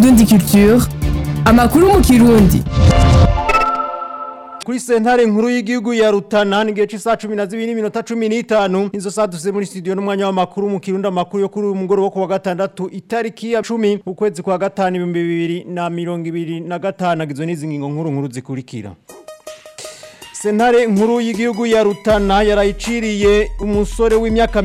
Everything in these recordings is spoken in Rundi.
Indundi Culture amakuru mu kirundi kuri sentare nkuru y'igihugu ya Rutana ni gihe cy'isaha 12 n'iminota 15 inzo saduse muri studio n'umwanya w'amakuru mu kirundi amakuru yo kuri uyu mugoroba wo kuwa gatandatu itariki ya 10 ukwezi kwa gatanu 2025 agizwe n'izi ngingo nkuru nkuru zikurikira Sentare nkuru y'igihugu ya Rutana yarayiciriye umusore w'imyaka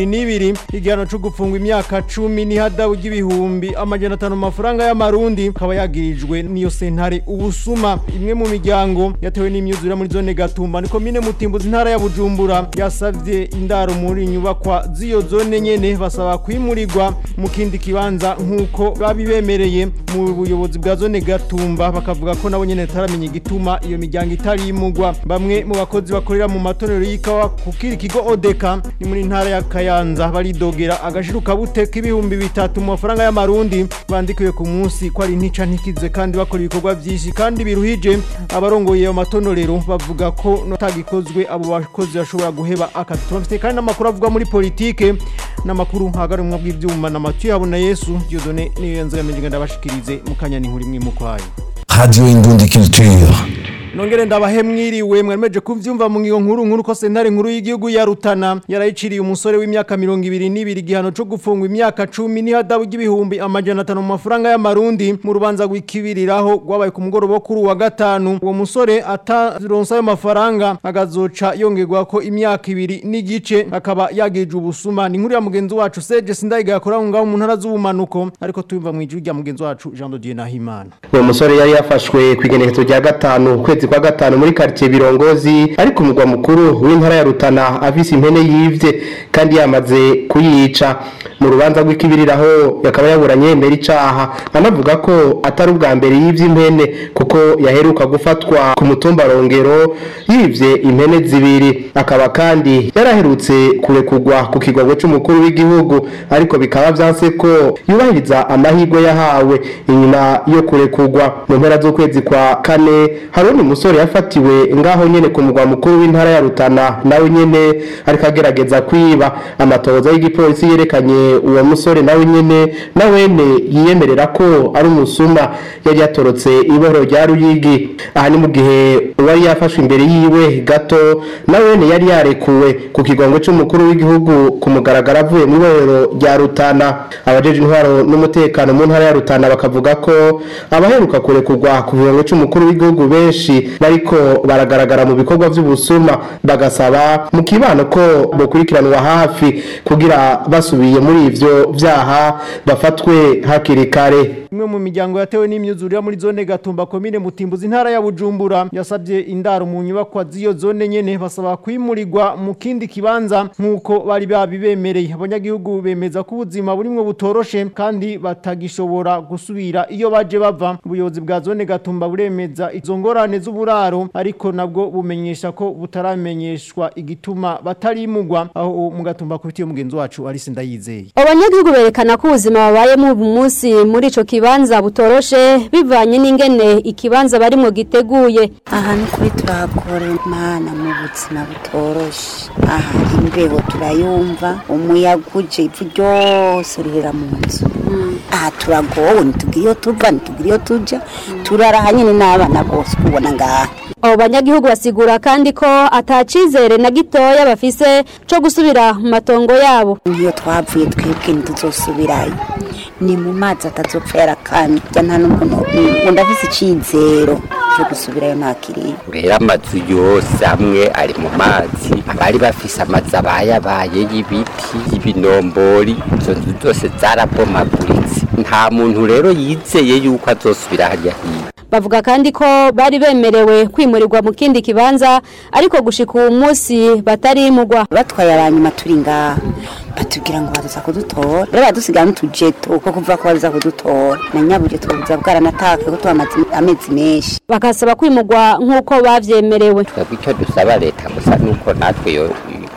22 igihano cyo gufungwa imyaka 10 n'ihadabu y'ibihumbi amajana 5 mafaranga y'amarundi kaba yagirijwe niyo sentare ubusuma imwe mu miryango yatewe n'imyuzure muri zone Gatumba niko mine mutimbuzi ntara ya Bujumbura yasavye indaro muri nyubakwa z'iyo zone nyene basaba kwimurirwa mu kindi kibanza nkuko babibemereye mu buyobozi bwa zone Gatumba bakavuga ko nabo nyene taramenya igituma iyo miryango itarimugwa bamwe mu bakozi bakorera mu matonero y'ikawa kukira ikigo odeka ni muri ntara ya kayanza baridogera agashiruka buteka ibihumbi bitatu mu mafaranga y'amarundi bandikiwe ku munsi ko ari ntica ntikize kandi bakora ibikorwa byinshi kandi biruhije abarongoye ayo matonorero bavuga ko notagikozwe abo bakozi bashobora guheba akazi tubafite kandi n'amakuru avuga muri politike n'amakuru hagarumwa bw'ivyuma na Mathieu Habona Yesu Dieudonné niyo yanzo yamenye ndabashikirize mu kanya ni nkuri imwe mu kwayo Radio Indundi Culture. Nongere ndabahe mwiriwe mwemeje kuvyumva mu ngiyo nkuru nkuru ko sentare nkuru y'igihugu ya Rutana yarayiciriye umusore w'imyaka 22 gihano cyo gufungwa imyaka 10 n'ihadabu y'ibihumbi amajana 5 mu mafaranga y'amarundi mu rubanza rw'ikibiriraho rwabaye ku mugoroba kuri wa gatanu uwo musore ataronsa ayo mafaranga agazoca yongerwa ko imyaka ibiri n'igice akaba yagije ubusuma ni nkuru ya mugenzi wacu Serge Sindayiga yakora ngaho mu ntara z'ubumanuko ariko tuyumva mu ijwi rya mugenzi wacu Jean de Dieu Nahimana uwo musore yari yafashwe ku igenekerezo rya gatanu ukwezi kwa gatanu muri quartier Birongozi ari ku mugwa mukuru w'intara ya Rutana afise impene yivye kandi yamaze kuyica mu rubanza rw'ikibiriraho yakaba yaburanye mbere icaha anavuga ko atari ubwa mbere yivye impene kuko yaheruka gufatwa ku mutumba Rongero yivye impene zibiri akaba kandi yaraherutse kurekugwa ku kigogo c'umukuru w'igihugu ariko bikaba vyanse ko yubahiriza amahirwe yahawe inyuma yo kurekugwa mu mpera z'ukwezi kwa kane hari undi musore yafatiwe ngaho nyene ku mugwa mukuru w'intara ya Rutana nawe nyene ariko agerageza kwiba amatohoza y'igipolisi yerekanye uwo musore nawe nyene nawene yiyemerera ko ari umusuma yari yatorotse iboro rya Ruyigi aha ni mu gihe uwari yafashwe imbere yiwe gato nawene yari yarekuwe ku kigongo c'umukuru w'igihugu ku mugaragaro avuye mu iborero rya Rutana abajeje intwaro n'umutekano mu ntara ya Rutana bakavuga ko abaheruka kurekurwa ku kigongo c'umukuru w'igihugu benshi bariko baragaragara mu bikorwa vy'ubusuma bagasaba mu kibano ko bokurikiranwa hafi kugira basubiye muri ivyo vyaha bafatwe hakiri kare imwe mu miryango yatewe n'imyuzurire muri zone Gatumba komine Mutimbuzi intara ya Bujumbura yasabye indaro mu nyubakwa z'iyo zone nyene basaba kwimurirwa mu kindi kibanza nkuko bari babibemereye abanyagihugu bemeza ko ubuzima burimwe butoroshe kandi batagishobora gusubira iyo baje bava ubuyobozi bwa zone Gatumba buremeza izo ngorane z'uburaro ariko nabwo bumenyesha ko butaramenyeshwa igituma batarimugwa aho mu Gatumba kuri mugenzi wacu Alice Ndayizeye abanyagihugu berekana ko ubuzima babayemo ubu munsi muri ico kibanza butoroshe bivanye n'ingene ikibanza barimwo giteguye aha ni kuri turahakora imana mu buzima butoroshe aha imbeho turayumva umuyaga uje ivu ryose rihera mu nzu aha turagowe ntitugire iyo tuva ntitugire iyo tuja turaraha nyine n'abana bose kubona ngaha abo banyagihugu basigura kandi ko atacizere na gitoya bafise co gusubira mu matongo yabo iyo twavuye twebwe ntituzosubirayo ni mu mazi atazopfa yarakanye jya nta n'umuntu undi afise icizero cyo gusubirayo ntakiriye rero amazu yose amwe ari mu mazi abari bafise amazu abayabaye y'ibiti y'ibinombori izo nzu zose zarabomaguritse nta muntu rero yizeye yuko azosubira hariya hino bavuga kandi ko bari bemerewe kwimurirwa mu kindi kibanza ariko gushika uwo munsi batarimugwa batwaye abanyuma turi ngaha batubwira ngo baza kudutora rero badusigaye n'utujeto ko kuvuga ko baza kudutora na nyabujeto buza bwaranataka ko tuhamaze amezi menshi bakasaba kwimugwa nk'uko bavyemerewe twebwe icyo dusaba leta gusa nuko natwe yo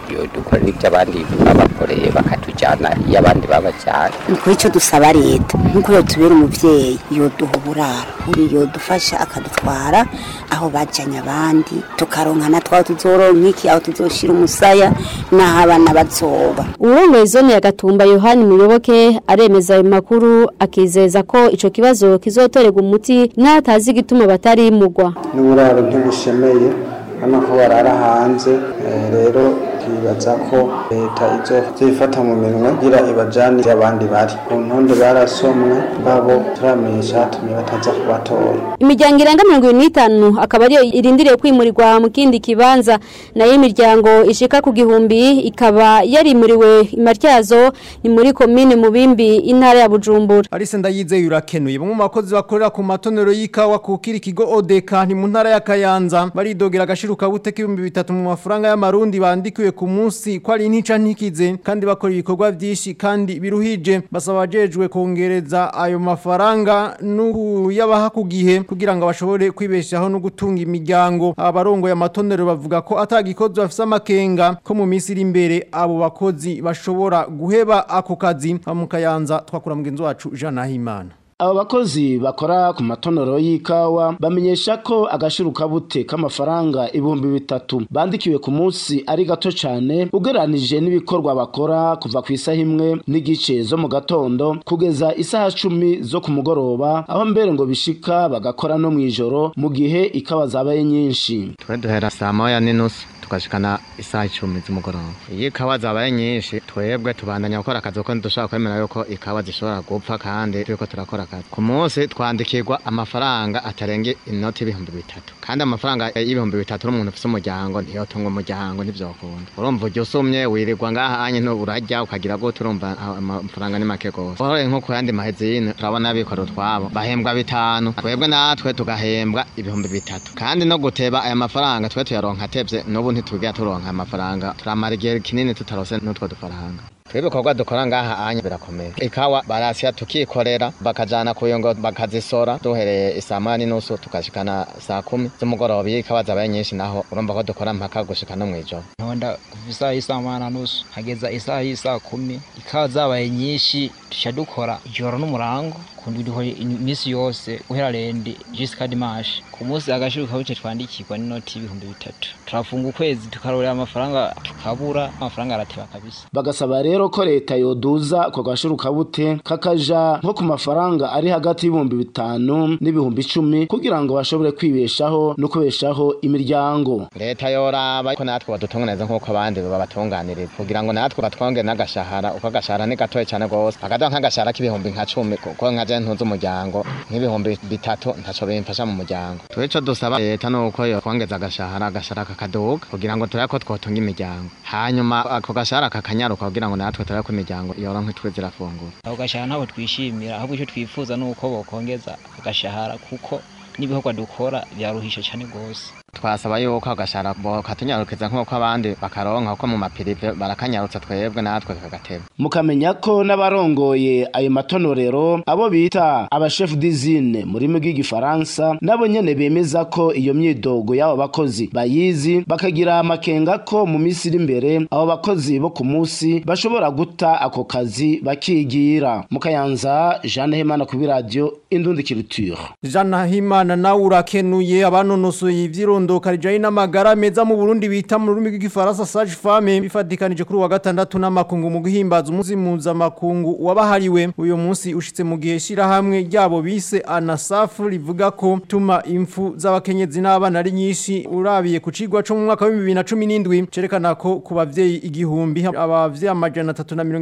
yodukorera ibyo abandi babakoreye bakatujyana iyo abandi babajyana kuri icyo dusaba leta nk'uko yotubera umubyeyi yoduha uburaro buri yodufasha akadutwara aho bajyanye abandi tukaronka na twaho tuzoronka iki aho tuzoshira umusaya n'aho abana bazoba uwurongoye zone ya gatumba yohani muyoboke aremeza ayo makuru akizeza ko ico kibazo kizotorerwa umuti n'atazi igituma batarimugwa n'uburaro ntibushemeye hano ko barara hanze eh, rero twibaza ko leta izofata mu minwe kugira ibajane abandi bari ku ntonde barasomwe babo turamenyesha hatumye bataza kubatora imiryango irenga mirongo ibiri n'itanu akaba ariyo irindiriye kwimurirwa mu kindi kibanza nayo imiryango ishika ku gihumbi ikaba yarimuriwe imatyazo ni muri komine mubimbi intara ya bujumbura Arise ndayizeye urakenuye bamwe mu bakozi bakorera ku matonero y'ikawa kukira ikigo ODK ni mu ntara ya Kayanza baridogera agashiruka buteka ibihumbi bitatu mu mafaranga y'amarundi bandikiwe ku munsi ko ari ntica ntikize kandi bakora ibikorwa byinshi kandi biruhije basaba abajejwe kongereza ayo mafaranga n'uyabaha ku gihe kugira ngo bashobore kwibeshaho no gutunga imiryango abarongoye amatonero bavuga ko atagikozi bafise amakenga ko mu minsi iri imbere abo bakozi bashobora guheba ako kazi mu Kayanza twakura mugenzi wacu Jean Nahimana abo bakozi bakora ku matonero y'ikawa bamenyesha ko agashiruka bute k'amafaranga ibihumbi bitatu bandikiwe ku munsi ari gato cyane ugereranije n'ibikorwa bakora kuva ku isaha imwe n'igice zo mu gatondo kugeza isaha cumi zo ku mugoroba aho mbere ngo bishika bagakora no mu ijoro mu gihe ikawa zabaye nyinshi twe duhera saa moya n'inusu tukashikana isaha icumi z'umugoroba iyo ikawa zabaye nyinshi twebwe tubandanya gukora akazi kuko ntidushobora kwemera yuko ikawa zishobora gupfa kandi turiko turakora akazi ku munsi twandikirwa amafaranga atarenga inoti y'ibihumbi bitatu kandi amafaranga y'ibihumbi bitatu n'umuntu ufise umuryango ntiyotunga umuryango ntivyokunda urumva ujya usumye wirirwa ngaha anye urarya ukagira gute urumva amafaranga ni make gose uhore nko ku yandi mahezine turabona abikora utwabo bahembwa bitanu twebwe natwe tugahembwa ibihumbi bitatu kandi no guteba aya mafaranga twe tuyaronka atevye n'ubu ntitwigira turonka amafaranga turamara igihe kinini tutarose n'utwo dufaranga ibikorwa dukora ngaha anya birakomeye ikawa barasya tukikorera bakajana kuyongo bakazisora duhereye isaa moya n'inusu tukashikana saa kumi z'umugoroba iyo ikawa zabaye nyinshi naho urumva ko dukora mpaka gushika no mw'ijoro ntonda kuva isaha y'isaa moya na nusu hageza isaha y'isaa kumi ikawa zabaye nyinshi tuca dukora ijoro n'umurango kundi dukora iminsi yose guhera rendi jusika dimanche ku munsi agashiruka buce twandikirwa n'inoti y'ibihumbi bitatu turafunga ukwezi tukarorera amafaranga tukabura amafaranga arateba kabisa bagasaba rero ko leta yoduza ako gashiruka bute kakaja nko ku mafaranga ari hagati y'ibihumbi bitanu n'ibihumbi icumi kugira ngo bashobore kwibeshaho no kubeshaho imiryango leta yoraba ko natwe badutunganiriza nk'uko abandi babatunganiriza kugira ngo natwe batwongere n'agashahara uko agashahara ni gatoya cyane rwose bakaduha nk'agashahara k'ibihumbi nka cumi kuko nka je ntunze umuryango nk'ibihumbi bitatu ntaco bimfasha mu muryango twico dusaba leta nuko yokwongeza agashahara agashahara kakaduga kugira ngo turabe ko twotunga imiryango hanyuma ako gashahara kakanyaruka kugira ngo natwe turabe ko imiryango yoronka itwe zirafungura ako gashahara ntabwo twishimira ahubwo icyo twifuza ni uko bokongeza agashahara kuko n'ibikorwa dukora byaruhisha cyane rwose twasaba yuko agashara katunyarukiza nk'uko abandi bakaronka kuko mu mapirive barakanyarutsa twebwe natwe kagateba mukamenya ko n'abarongoye ayo matonorero abo bita abashefu d'izine mu rurimi rw'igifaransa nabo nyene bemeza ko iyo myidogo y'abo bakozi bayizi bakagira amakenga ko mu minsi iri imbere abo bakozi bo ku munsi bashobora guta ako kazi bakigira mukayanza jeanne hemana kuri radiyo indundi kiruture Jean Himana nawe urakenuye abanonosoye ivyirondoka rijanye n'amagara meza mu Burundi bita mu rurimi rw'igifaransa Sage Femme bifatikanije kuri wa gatandatu n'amakungu mu guhimbaza umunsi mpuzamakungu wabahariwe uyu munsi ushitse mu gihe shira hamwe ryabo bise ANASAF rivuga ko tuma impfu z'abakenyezi n'abana ari nyinshi urabiye ku cigwa cyo mu mwaka wa 2017 cerekana ko ku bavyeyi igihumbi abavyeyi amajana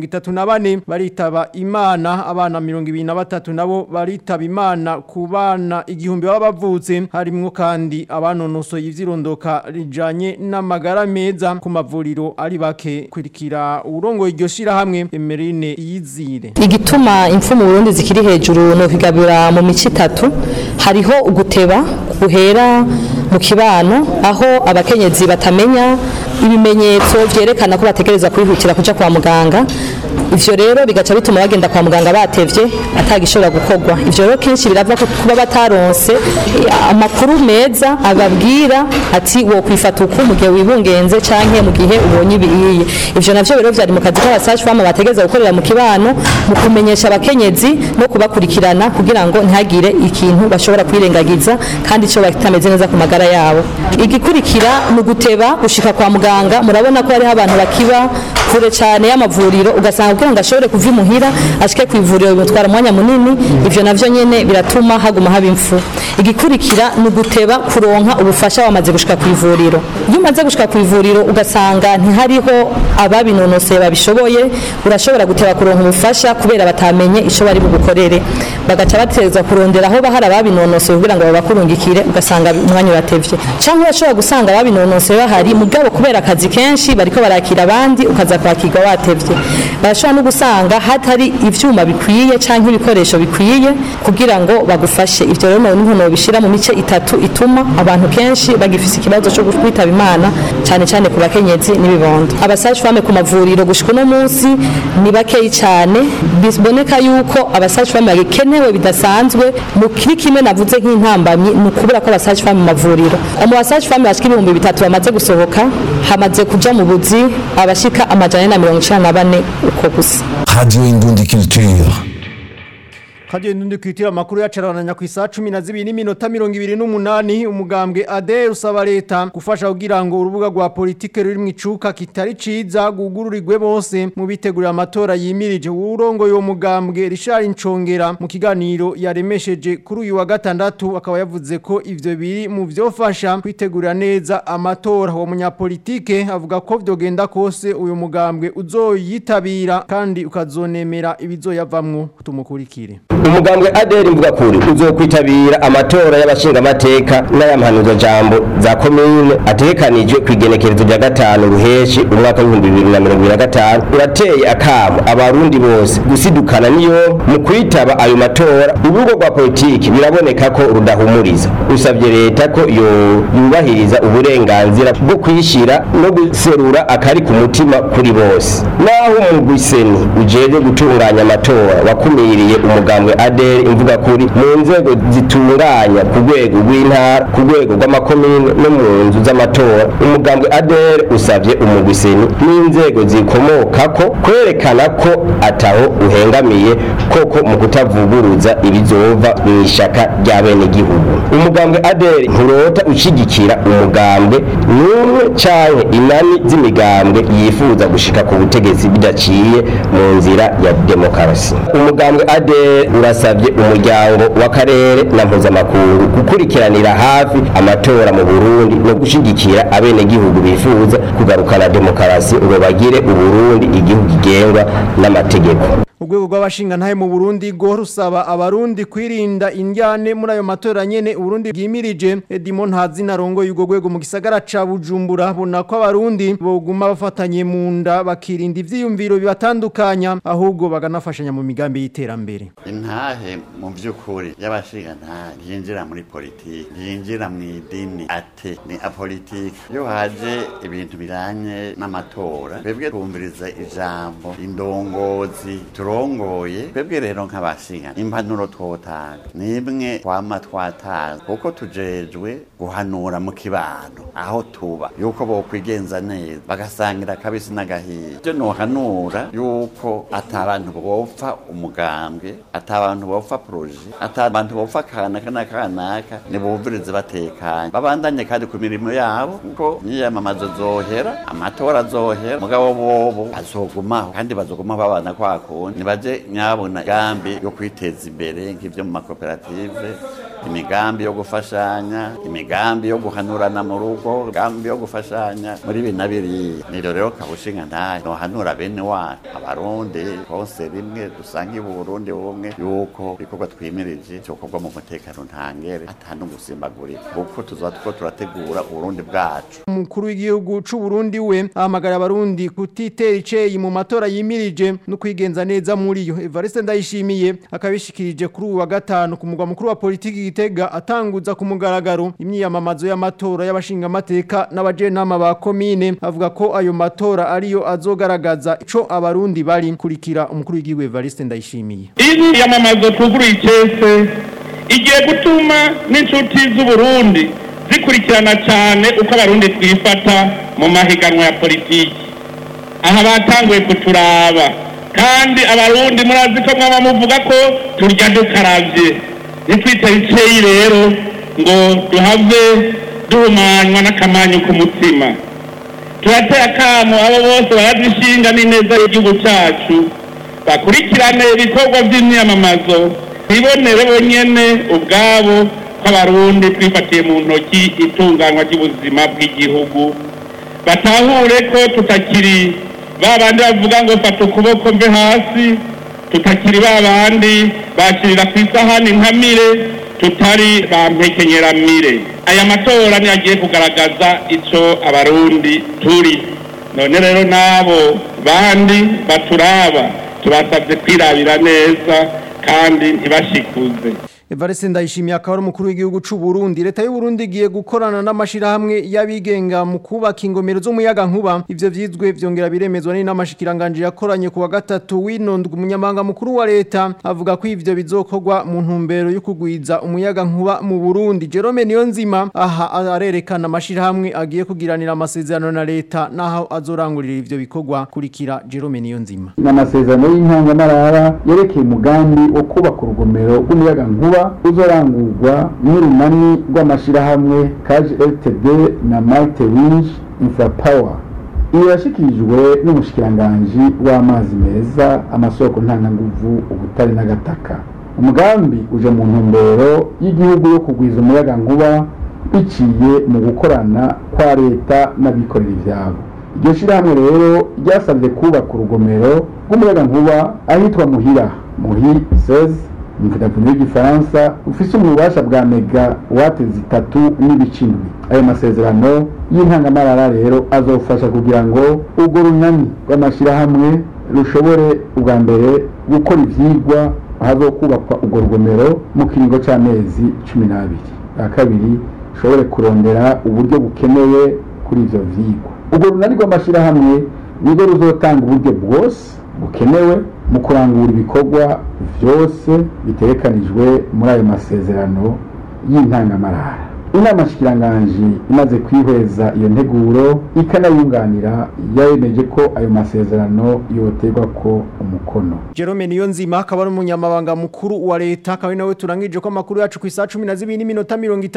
334 baritaba imana abana 23 nabo baritaba imana ku bana igihumbi baba bavutse harimwo kandi abanonosoye ivyirondoka rijanye n'amagara meza ku mavuriro ari bake kwirikira urongo iryo shira hamwe Emerine Yizire igituma impfu mu Burundi zikiri hejuru no kigabura mu mici itatu hariho uguteba guhera mu kibano aho abakenyezi batamenya ibimenyetso vyerekana ko bategereza kwihutira kuja kwa muganga ivyo rero bigaca bituma bagenda kwa muganga batevye atagishobora gukorwa ivyo rero kenshi birava ku kuba bataronse amakuru meza ababwira ati wo kwifata uku mu gihe wibungenze canke mu gihe ubonye ibiyiye ivyo navyo rero vyari mu kazi k'abasaje fama bategereza gukorera mu kibano mu kumenyesha abakenyezi no kubakurikirana kugira ngo ntihagire ikintu bashobora kwirengagiza kandi ico batameze neza ku magara yabo igikurikira ni uguteba gushika kwa muganga murabona ko hariho abantu bakiba kure cyane y'amavuriro ugasanga kugira ngo ashobore kuva imuhira ashike ku ivuriro bimutwara umwanya munini ivyo navyo nyene biratuma haguma haba impfu igikurikira ni uguteba kuronka ubufasha wamaze gushika ku ivuriro iyo umaze gushika ku ivuriro ugasanga ntihariho ababinonoseye babishoboye urashobora guteba kuronka ubufasha kubera batamenye ico bari bugukorere bagaca batereza kurondera aho bahari ababinonoseye kugira ngo babakurungikire ugasanga umwanya uratevye canke urashobora gusanga ababinonoseye bahari mugabo kubera akazi kenshi bariko barakira abandi ukaza kwakirwa watevye barashobora no gusanga hatari ivyuma bikwiye canke ibikoresho bikwiye kugira ngo bagufashe ivyo rero niho nobishira mu mice itatu ituma abantu kenshi bagifise ikibazo cyo kwitaba imana cyane cyane ku bakenyezi n'ibibondo abasaje fame ku mavuriro gushika uno munsi ni bakeyi cyane biboneka yuko abasaje fame bakenewe bidasanzwe mu kiri kimwe navuze nk'intambamyi ni ukubura ko abasaje fame mu mavuriro mu basaje fame bashika ibihumbi bitatu bamaze gusohoka hamaze kuja mu buzi abashika amajana na mirongo icenda na bane uko gusa Radio Indundi Culture. Kaje ndundi kwitira makuru yacarananya ku isaha 12 n'iminota 28 umugambwe ADR usaba leta gufasha kugira ngo urubuga rwa politike ruri mu icuka kitari ciza gugururirwe bose mu bitegurira amatora yimirije urongo yo mugambwe Richard Incongera mu kiganiro yaremesheje kuri uyu wa gatandatu akaba yavuze ko ivyo biri mu vyofasha kwitegurira neza amatora uwo munyapolitike avuga ko vyogenda kose uyu mugambwe uzoyitabira kandi ukazonemera ibizoyavamwo tumukurikire umugambwe aderi mvuga kuri uzokwitabira amatora y'abashingamateka n'ayamhanuzo jambo za komine ategekanijwe ku igenekerezo rya gatanu ruheshi umwaka w'ibihumbi bibiri na mirongo ibiri na gatanu urateye akamo abarundi bose gusidukana niyo mu kwitaba ayo matora urubuga rwa politiki biraboneka ko rudahumuriza usabye leta ko yo yubahiriza uburenganzira bwo kwishyira no guserura akari ku mutima kuri bose naho umugwiseni ujejwe gutunganya amatora wakumiriye umugambwe ADR imvuga kuri mu nzego zitunganya ku rwego rw'intara ku rwego rw'amakomine no mu nzu z'amatora umugambwe ADR usavye umugwiseni n'inzego zikomokako kwerekana ko ataho uhengamiye koko mu kutavuguruza ibizova mu ishaka rya bene gihugu umugambwe ADR nturota ushigikira umugambwe n'umwe canke inani z'imigambwe yifuza gushika ku butegetsi bidaciye mu nzira ya demokarasi umugambwe ADR urasabye umuryango w'akarere na mpuzamakungu gukurikiranira hafi amatora mu Burundi no gushigikira abenegihugu bifuza kugarukana demokarasi ngo bagire uburundi igihugu gigengwa n'amategeko Urwego rw'abashinga ntahe mu Burundi go rusaba abarundi kwirinda indyane muri ayo matora nyene Burundi bwimirije Edmond Hazina rongo yugo rwego mu gisagara ca Bujumbura bona ko abarundi boguma bafatanye mu nda bakirinda ivyiyumviro bibatandukanya ahubwo baganafashanya mu migambi y'iterambere intahe mu by'ukuri y'abashinga ntahe yinjira muri politiki yinjira mu idini ate ni apolitiki iyo haje ibintu biranye n'amatora twebwe twumviriza ijambo indongozi turongoye twebwe rero nk'abashinga impanuro twotanga nimwe twama twatanga kuko tujejwe guhanura mu kibano aho tuba yuko bokwigenza neza bagasangira akabisi n'agahiye ibyo nohanura yuko atabantu bopfa umugambwe atabantu bopfa proje atabantu bopfa kanaka na kanaka nibumvirize batekanye babandanye kandi ku mirimo yabo kuko niyamamazo zohera amatora azohera mugabo bobo bazogumaho kandi bazogumaho babana kwa kundi nibaje nyabona gambi yo kwiteza imbere nk'ivyo mu makoperative imigambi yo gufashanya imigambi yo guhanurana mu rugo imigambi yo gufashanya muri ibi na biriya niro rero kabushinga ntayo nohanura bene wacu abarundi hose rimwe dusange uburundi bumwe yuko ibikorwa twimirije cyokorwa mu mutekano ntangere atanu gusimbagurika kuko tuzoba tuko turategura uburundi bwacu umukuru w'igihugu c'u Burundi we ahamagara abarundi kutitera iceyi mu matora yimirije no kwigenza neza muri yo Evariste Ndayishimiye akabishikirije kuri uwa gatanu ku mugwa mukuru wa politiki Gitega atanguza ku mugaragaro imyiyamamazo y'amatora y'abashingamateka n'abajenama ba komine avuga ko ayo matora ariyo azogaragaza ico abarundi bari kurikira umukuru w'igihugu Evariste Ndayishimiye iyi yamamazo tuguruye icese igiye gutuma n'inshuti z'uburundi zikurikirana cyane uko abarundi twifata mu mahiganwa ya politiki aha batanguye kuturaba kandi abarundi murazi ko mwaba muvuga ko turya dukarabye ntitwite iceyi rero ngo duhave duhumanywa n'akamanyu k'umutima turateye akamo abo bose barazishinga n'ineza y'igihugu cyacu bakurikirane ibikorwa by'imyamamazo ntibonere bonyene ubwabo ko abarundi twifatiye mu ntoki itunganywa ry'ubuzima bw'igihugu batahure ko tutakiri ba bandi bavuga ngo fata ukuboko mve hasi tutakiri ba bandi bakirira ku isahani nkamire tutari bampekenyeramire aya matora niyo agiye kugaragaza ico abarundi turi none rero n'abo bandi baturaba tubasabye kwirabira neza kandi ntibashikuze Evariste Ndayishimiye akaba ari umukuru w'igihugu c'u Burundi leta y'u Burundi igiye gukorana n'amashirahamwe y'abigenga mu kubaka ingomero z'umuyaga nkuba ivyo vyizwe vyongera biremezwa n'inamashikiranganje yakoranye ku wa gatatu winondwa umunyamanga mukuru wa leta avuga ko ivyo bizokorwa mu ntumbero yo kugwiza umuyaga nkuba mu Burundi Jerome Niyonzima aha arerekana amashirahamwe agiye kugiranira amasezerano na leta naho azorangurira ivyo bikorwa kurikira Jerome Niyonzima n'amasezerano y'intangamarara yerekeye umugambi wo kubaka urugomero rw'umuyaga nkuba uzorangurwa n'urunani rw'amashirahamwe kaje ltd na malte winch infrapower iyo yashikirijwe n'umushikiranganji w'amazi meza amasoko ntanganguvu ubutare n'agataka umugambi uje mu ntumbero y'igihugu yo kugwiza umuyaga nkuba biciye mu gukorana kwa leta n'abikorera ivyabo iryo shirahamwe rero ryasabye kubaka urugomero rw'umuyaga nkuba ahitwa muhira muhi 16 mvudavuno y'igifaransa ufise ububasha bwa mega wate zitatu n'ibice indwi ayo masezerano y'intangamarara rero azofasha kugira ngo urwo runani rw'amashyirahamwe rushobore ubwa mbere gukora ivyigwa ahazokubakwa urwo rugomero mu kiringo c'amezi cumi n'abiri bwa kabiri rushobore kurondera uburyo bukenewe kuri ivyo vyigwa urwo runani rw'amashyirahamwe nirwo ruzotanga uburyo bwose bukenewe mu kurangura ibikorwa byose bitegekanijwe muri ayo masezerano y'intangamarara inama shikiranganji imaze kwihweza iyo nteguro ikanayunganira yayemeje ko ayo masezerano yoterwa ko umukono Jerome Niyonzima akaba ari umunyamabanga mukuru wa leta akaba nawe turangije ko amakuru yacu ku isaha 12 n'iminota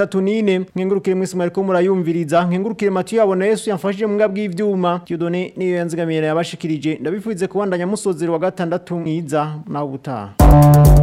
34 nkengurukire mwese mwariko murayumviriza nkengurukire Mathieu yabona Yesu yamfashije mu ngabwi y'ivyuma Dieudonné niyo yanzigamira yabashikirije ndabifuze kubandanya musozero wa gatandatu mwiza nawe ubutaha